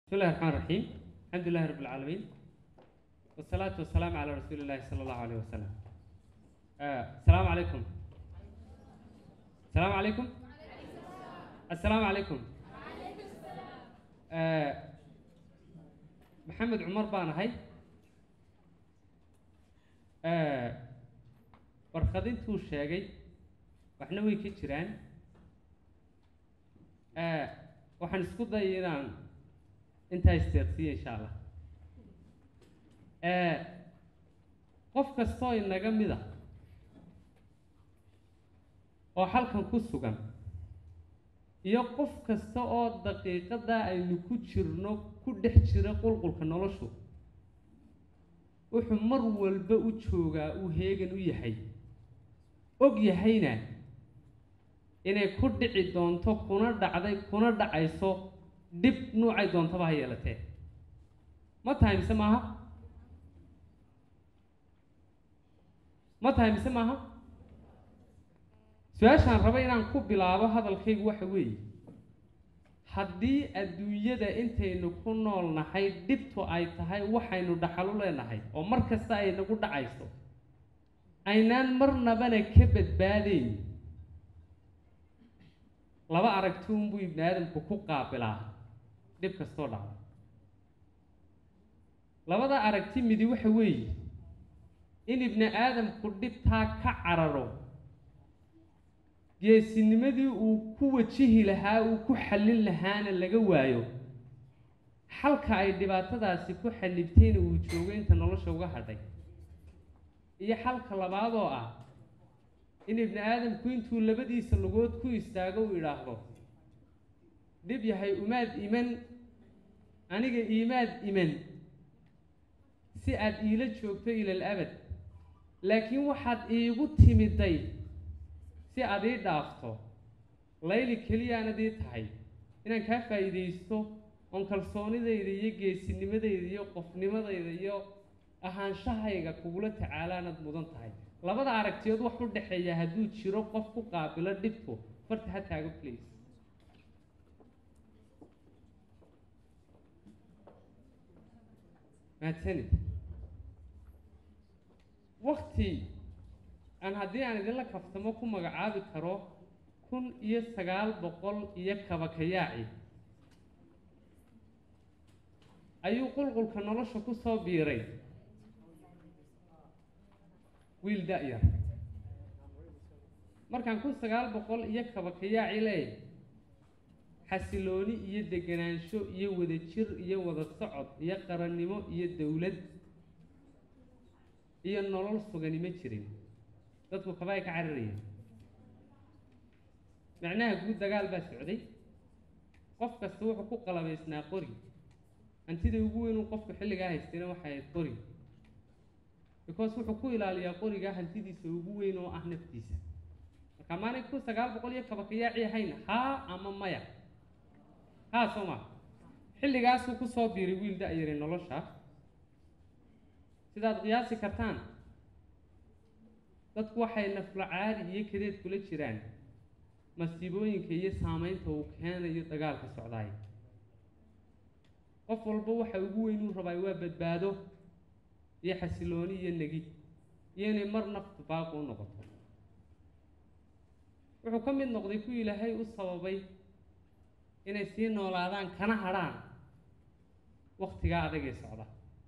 بسم الله الرحمن الرحيم الحمد لله رب العالمين والصلاة والسلام على رسول الله صلى الله عليه وسلم آه السلام عليكم السلام عليكم السلام عليكم آه محمد عمر بان هاي آه warqadintuu sheegay waxna way ka jiraan waxaan isku dayay inaan intaa isteeqsiya insha allah qof kastoo inaga mid a oo halkan ku sugan iyo qof kasta oo daqiiqadaa aynu ku jirno ku dhex jira qulqulka noloshu wuxuu mar walba u joogaa uu heegan u yahay og yahayna inay ku dhici doonto kuna dhacday kuna dhacayso dhib nuucay doontaba ha yeelatee ma tahay mise maaha ma tahay mise maaha su-aashaan raba inaan ku bilaabo hadalkaygu waxa weeye haddii adduunyada intaynu ku nool nahay dhibtu ay tahay waxaynu dhaxalu leenahay oo mar kasta ay nagu dhacayso aynaan marnabana ka badbaadayn laba aragti unbuu ibni aadamku ku qaabilaa dhib kastoo dhacda labada aragti midi waxa weeye in ibni aadamku dhibtaa ka cararo geesinimadii uu ku wajihi lahaa uu ku xallin lahaana laga waayo xalka ay dhibaatadaasi ku xallibtayna uu joogo inta nolosha uga hadhay iyo xalka labaadoo ah in ibni aadamku intuu labadiisa lugood ku istaago uu idhaahdo dhib yahay umaad iman aniga iimaad iman si aad iila joogto ilal abad laakiin waxaad iigu timiday si aad ii dhaafto layli keliyaanad ii tahay inaan kaa faa'iidaysto oon kalsoonidayda iyo geesinimadayda iyo qofnimadayda iyo ahaanshahayga kugula tacaalaanad mudan tahay labada aragtiyood wax u dhexeeya hadduu jiro qof ku qaabilo dhibtu farta ha taago place mahadsanid wakti aan haddii aan idinla kaftamo ku magacaabi karo kun iyo sagaal boqol iyo kabakayaaci ayuu qulqulka nolosha ku soo biiray wiil da-yar markaan kun sagaal boqol iyo kabakayaaci leeyahy xasilooni iyo deganaansho iyo wadajir iyo wada socod iyo qarannimo iyo dowlad iyo nolol sugani ma jirin dadku kaba ay ka cararayeen macnaha guud dagaal baa socday qof kasta wuxuu ku qalabaysnaa qori hantida ugu weyn uu qofku xilligaa haystayna waxay ahayd qori because wuxuu ku ilaaliyaa qorigaa hantidiisa ugu weyn oo ah naftiisa marka maanay kun sagaal boqol iyo kabakayaaci ahayn haa ama maya haa soo maa xilligaasuu kusoo biiray wiil da-yari nolosha sidaad qiyaasi kartaan dadku waxay naflo caari iyo kadeed kula jiraan masiibooyinka iyo saameynta uu keenayo dagaalka socdaay qof walba waxa ugu weyn uu rabaa waa badbaado iyo xasilooni iyo negi iyo inay mar naftu baaqu u noqoto wuxuu ka mid noqday ku ilaahay u sababay inay sii noolaadaan kana hadrhaan waktigaa adagee socda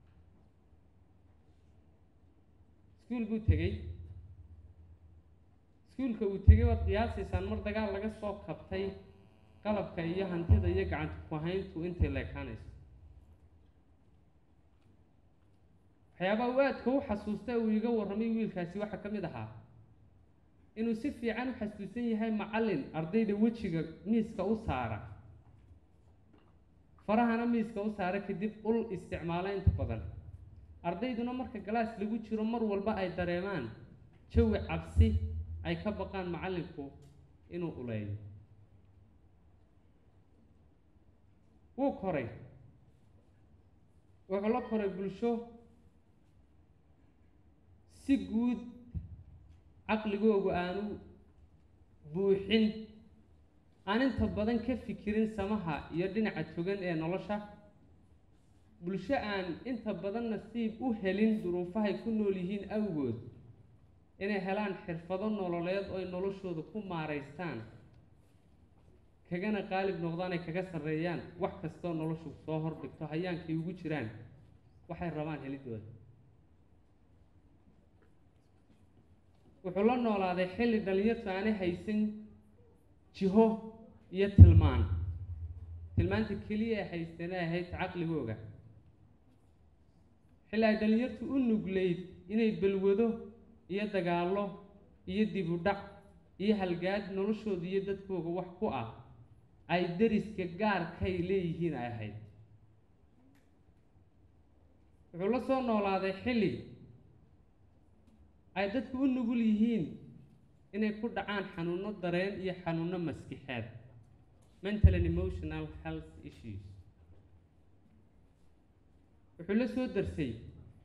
iskuul buu tegey iskuulka uu tegay waad qiyaasaysaan mar dagaal laga soo kabtay qalabka iyo hantida iyo gacanta ku-hayntu intay leekaanayso waxyaabaha u aadka u xasuusta uu iga warramay wiilkaasi waxaa ka mid ahaa inuu si fiican u xasuusan yahay macallin ardayda wejiga miiska u saara farahana miiska u saara kadib ul isticmaala inta badan ardayduna marka galaas lagu jiro mar walba ay dareemaan jawi cabsi ay ka baqaan macallinku inuu uleeyo wuu koray wuxuu la koray bulsho si guud caqligoogu aanu buuxin aan inta badan ka fikirin samaha iyo dhinaca togan ee nolosha bulsho aan inta badan nasiib u helin duruufahay ku nool yihiin awgood inay helaan xirfado nololeed oo ay noloshooda ku maaraystaan kagana qaalib noqdaan ay kaga sarreeyaan wax kastoo noloshu soo hordhigto hayaankay ugu jiraan waxay rabaan helidooda wuxuu la noolaaday xilli dhalinyartu aanay haysan jiho iyo tilmaan tilmaanta keliya ay haysteen ay ahayd caqligooga xilli ay dhalinyartu u nugleyd inay balwado iyo dagaallo iyo dib u dhac iyo halgaad noloshooda iyo dadkooga wax ku ah ay deriska gaarkay leeyihiin ay ahayd wuxuu la soo noolaaday xilli ay dadku u nugul yihiin inay ku dhacaan xanuuno dareen iyo xanuuno maskixeed mental and emotional health issues wuxuu la soo darsay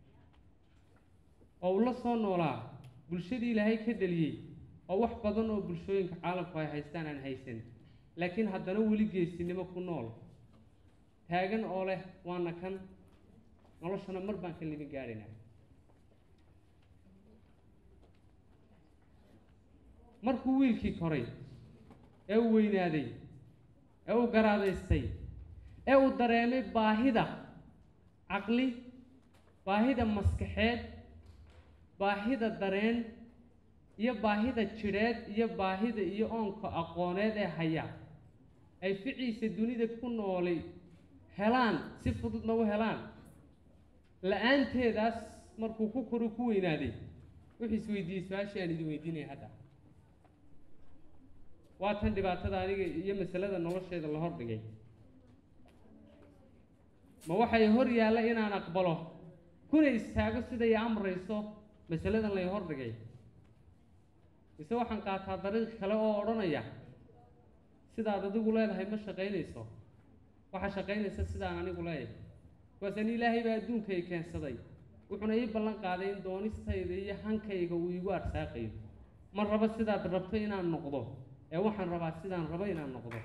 oo uu la soo noolaa bulshadii ilaahay ka dheliyey oo wax badan oo bulshooyinka caalamku ay haystaan aan haysan laakiin haddana weli geesinimo ku nool taagan oo leh waana kan noloshana mar baan ka limin gaadhaynaa markuu wiilkii koray ee uu weynaaday ee uu garaadaystay ee uu dareemay baahida caqli baahida maskaxeed baahida dareen iyo baahida jidheed iyo baahida iyo oonka aqooneed ee haya ay ficiisa dunida ku noolay helaan si fududna u helaan la-aanteedaas markuu ku koro ku weynaaday wuxuu isweydiiyey su-aashii aan idin weydiinaya hadda waa tan dhibaatada aniga iyo masalada nolosheeda la hordhigay ma waxay hor yaalla inaan aqbalo kuna istaago siday amrayso masaladan lay hordhigay mise waxaan qaataa dariiq kale oo odhanaya sidaad adigu leedahay ma shaqaynayso waxaa shaqaynaysa sidaan anigu leeyahay kuwaasani ilaahay baa adduunkay keensaday wuxuuna ii ballan qaaday in doonistayda iyo hankayga uu iigu arsaaqayo ma rabo sidaad rabto inaan noqdo ee waxaan rabaa sidaan rabo inaan noqdo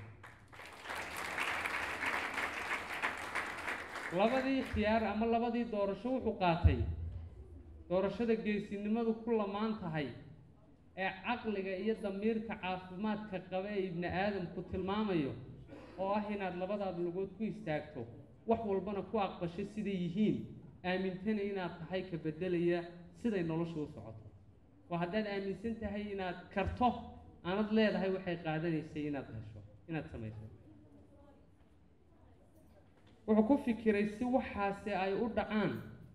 labadii khiyaar ama labadii doorasho wuxuu qaatay doorashada geesinimadu ku lamaan tahay ee caqliga iyo damiirka caafimaadka qaba ee ibni aadamku tilmaamayo oo ah inaad labadaad lugood ku istaagto wax walbana ku aqbasho siday yihiin aamintana inaad tahay ka beddelaya siday noloshu u socoto oo haddaad aaminsan tahay inaad karto aanad leedahay waxay qaadanaysay inaad hesho inaad samayso wuxuu ku fikiray si waxaasi ay u dhacaan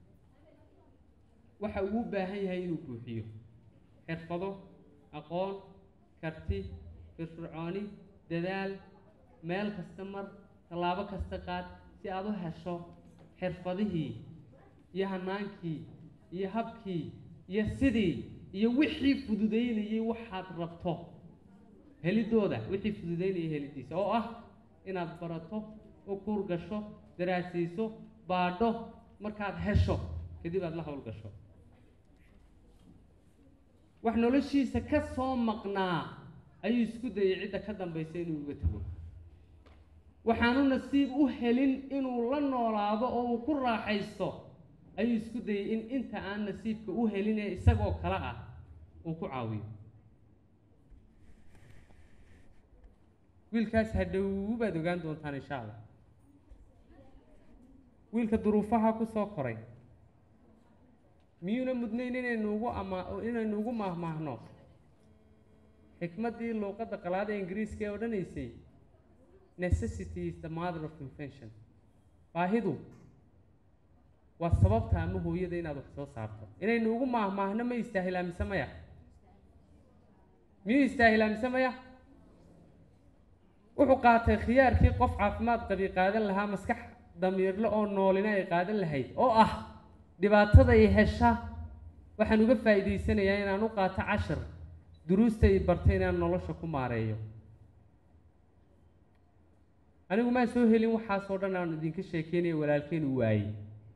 waxa uu u baahan yahay inuu buuxiyo xirfado aqoon karti firfircooni dadaal meel kasta mar tallaabo kasta qaad si aad u hesho xirfadihii iyo hanaankii iyo habkii iyo sidii iyo wixii fududaynayay waxaad rabto helidooda wixii fududaynayay helidiisa oo ah inaad barato u kuur gasho daraasayso baadho markaad hesho kadib aad la hawl gasho wax noloshiisa ka soo maqnaa ayuu isku dayay cidda ka dambaysa inuu uga tago waxaanu nasiib u helin inuu la noolaado oo uu ku raaxaysto ayuu isku dayay in inta aan nasiibka u helin ee isagoo kale ah uu ku caawiyo wiilkaas hadhow baad ogaan doontaan insha allah wiilka duruufaha ku soo koray miyuuna mudnayn inaynu ugu ama inaynu ugu maahmaahno xikmaddii luuqadda qalaada ingiriiska ee odhanaysay necessity is the mother of invention baahidu waa sababta ama hooyada inaad wax soo saarto inaynu ugu maahmaahno ma istaahilaa mise maya miyuu istaahilaa mise maya wuxuu qaatay khiyaarkii qof caafimaad qabi qaadan lahaa maskax damiirle oo noolina ay qaadan lahayd oo ah dhibaatada ay hesha waxaan uga faa'iidaysanayaa inaan u qaato cashar duruusta ay bartay inaan nolosha ku maareeyo anigu maan soo helin waxaasoo dhan aan idinka sheekeynaya walaalkeen uu waayey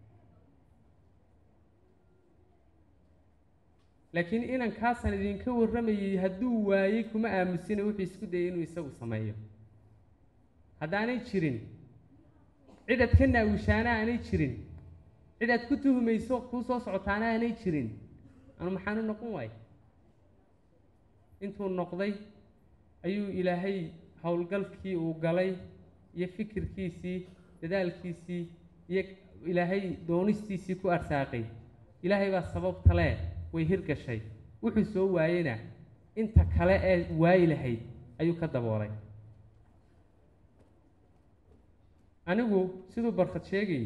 laakiin inankaasaan idinka warramayay hadduu waayey kuma aamusina wuxuu isku dayay inuu isagu sameeyo haddaanay jirin cid aad ka naawishaana aanay jirin cid aad ku tuhumayso kuu soo socotaana aanay jirin anu maxaanu noqon waay intuu noqday ayuu ilaahay howlgalkii uu galay iyo fikirkiisii dadaalkiisii iyo ilaahay doonistiisii ku arsaaqay ilaahay baa sababta lee way hirgashay wuxuu soo waayena inta kale ee waayi lahayd ayuu ka daboolay anigu siduu barkad sheegayay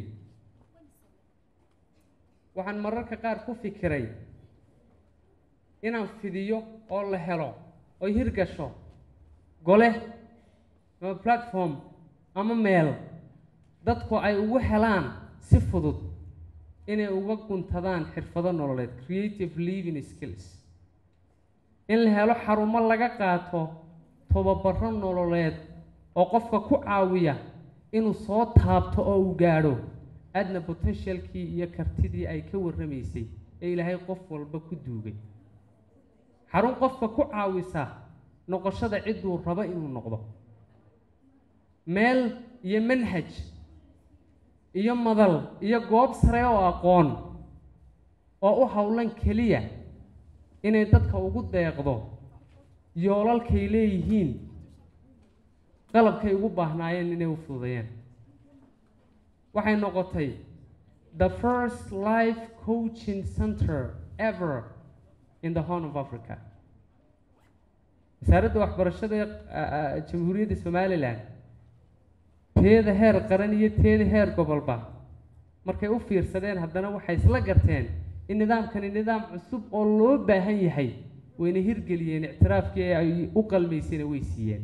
waxaan mararka qaar ku fikiray inaan fidiyo oo la helo oy hirgasho gole ama platform ama meel dadku ay ugu helaan si fudud inay uga guntadaan xirfado nololeed creative living skills in la helo xarumo laga qaato tobabaro nololeed oo qofka ku caawiya inuu soo taabto oo uu gaadho adna potentialkii iyo kartidii ay ka warramaysay ee ilaahay qof walba ku duugay xarun qofka ku caawisa noqoshada cidduu rabo inuu noqdo meel iyo manhaj iyo madal iyo goob sare oo aqoon oo u howlan keliya inay dadka ugu deeqdo yoolalkay leeyihiin qalabkay ugu baahnaayeen inay u fududeeyaan waxay noqotay the first life coaching center ever in the horn of africa wasaaradda waxbarashada jamhuuriyadda somalilan teeda heer qaran iyo teeda heer gobolba markay u fiirsadeen haddana waxay isla garteen in nidaamkani nidaam cusub oo loo baahan yahay wayna hirgeliyeen ictiraafkii ay u qalmaysayna way siiyeen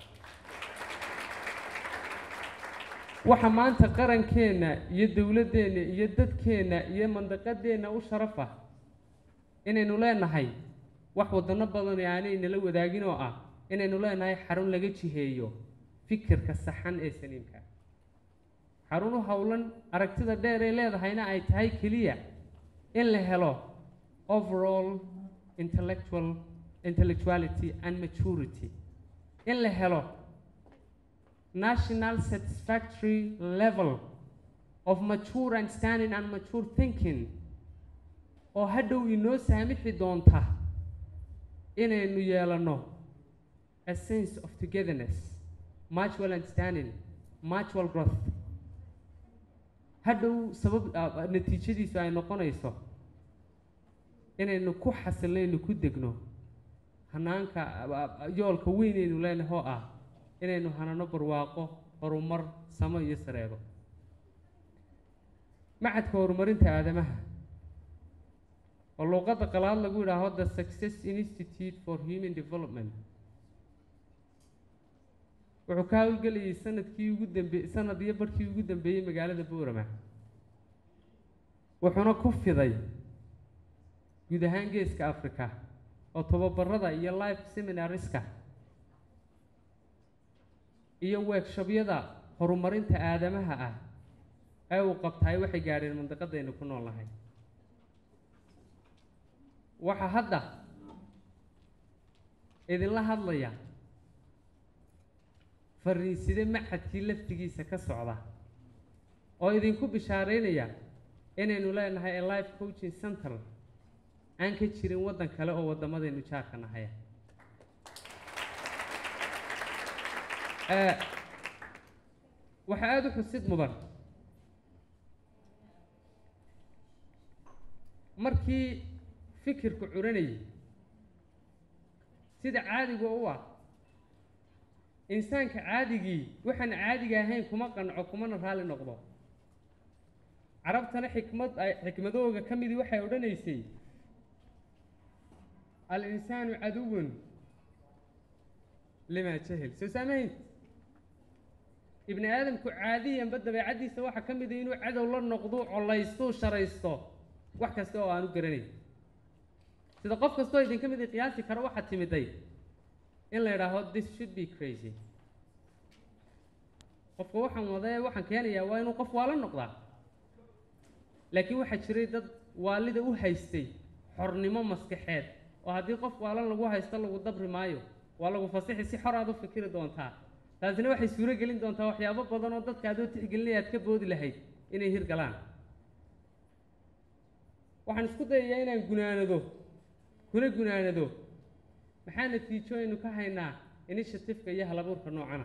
waxa maanta qarankeenna iyo dowladdeenna iyo dadkeenna iyo mandaqadeenna u sharaf ah inaynu leenahay wax wadano badani aanay nala wadaagin oo ah inaynu leenahay xarun laga jiheeyo fikirka saxan ee saliimka xarun u howlan aragtida dheer ay leedahayna ay tahay keliya in la helo overall intellectual intellectuality and maturity in la helo national satisfactory level of mature understanding and mature thinking oo hadhow inoo saamixi doonta inaynu yeelano a sense of togetherness mutual understanding mutual growth hadhow sabab natiijadiisu ay noqonayso inaynu ku xasilnaynu ku degno hanaanka yoolka weynaynu leenahay oo ah inaynu hanano barwaaqo horumar samo iyo sareebo macadka horumarinta aadamaha oo luuqadda qalaad lagu yidhaaho the success institute for human development wuxuu ka howlgelayay sanadkii ugu dambe sanad iyo barhkii ugu dambeeyey magaalada boorama wuxuuna ku fiday guud ahaan geeska africa oo tobabarada iyo life seminariska iyo weegshabyada horumarinta aadamaha ah ee uu qabtaay waxay gaadheen mandaqadaynu ku nool nahay waxaa hadda idinla hadlaya fariinside macadkii laftigiisa ka socda oo idinku bishaareynaya inaynu leenahay a life coaching center aan ka jirin waddan kale oo waddamadaynu jaarka nahaya waxaa aada u xusid mudan markii fikirku curanayay sida caadiga u ah insaanka caadigii waxaan caadiga ahayn kuma qanco kumana raalli noqdo carabtana xikmad ay xikmadooga ka midii waxay odhanaysay al-insaanu caduwun limaa jahil soo saamahayn ibni aadamku caadiyanba dabeecaddiisa waxaa ka mida inuu cadow la noqdo collaystuu sharaysto wax kasta oo aanu garanayn sida qof kastoo idinka mid qiyaasi karo waxaa timiday in la idhaaho this should be crazy qofka waxaan wadee waxaan keenayaa waa inuu qof waala noqdaa laakiin waxaa jiray dad waalida u haystay xornimo maskaxeed oo haddii qof waalan lagu haysto lagu dabri maayo waa lagu fasixi si xor aad u fikiri doontaa taasina waxay suuro gelin doontaa waxyaabo badan oo dadka adoo tixgelinaya aad ka boodi lahayd inay hirgalaan waxaan isku dayayaa inaan gunaanado kuna gunaanado maxaa natiijo aynu ka haynaa initiativeka iyo halabuurka noocana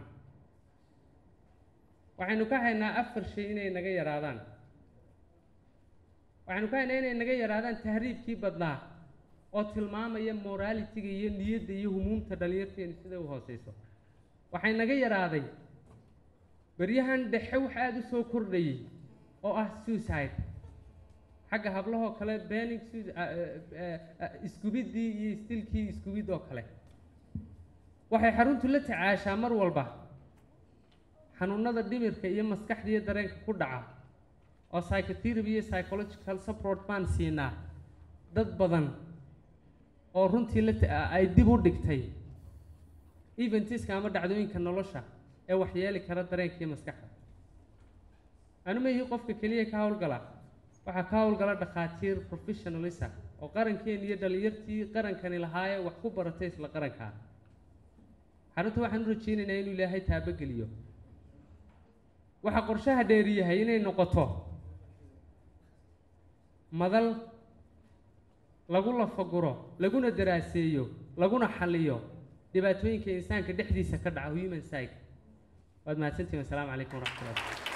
waxaynu ka haynaa afar shay inay naga yaraadaan waxaynu ka haynaa inay naga yaraadaan tahriibkii badnaa oo tilmaamaya moralitiga iyo niyadda iyo humuumta dhalinyarteenu siday u hooseyso waxay naga yaraaday beryahan dhexe wax aada u soo kordhayay oo ah suicide xagga hablahoo kale bening iskubiddii iyo istilkii iskubid oo kale waxay xaruntu la tacaashaa mar walba xanuunada dhimirka iyo maskaxda iyo dareenka ku dhaca oo psychotherapy iyo psychological support baan siinaa dad badan oo runtii la ay dib u dhigtay eventiska ama dhacdooyinka nolosha ee waxyeeli kara dareenka iyo maskaxda anuma ihi qofka keliya ka howlgala waxaa ka howlgala dhakhaatiir professionalisa oo qarankeeni iyo dhalinyartii qarankani lahaaye wax ku baratay isla qarankaa xarunta waxaan u rajeynaynaa inuu ilaahay taabageliyo waxaa qorshaha dheeri yahay inay noqoto madal lagu lafaguro laguna daraaseeyo laguna xaliyo dhibaatooyinka insaanka dhexdiisa ka dhaca human psych waad mahadsantihin wasalaamu calaykum waraxmatullahi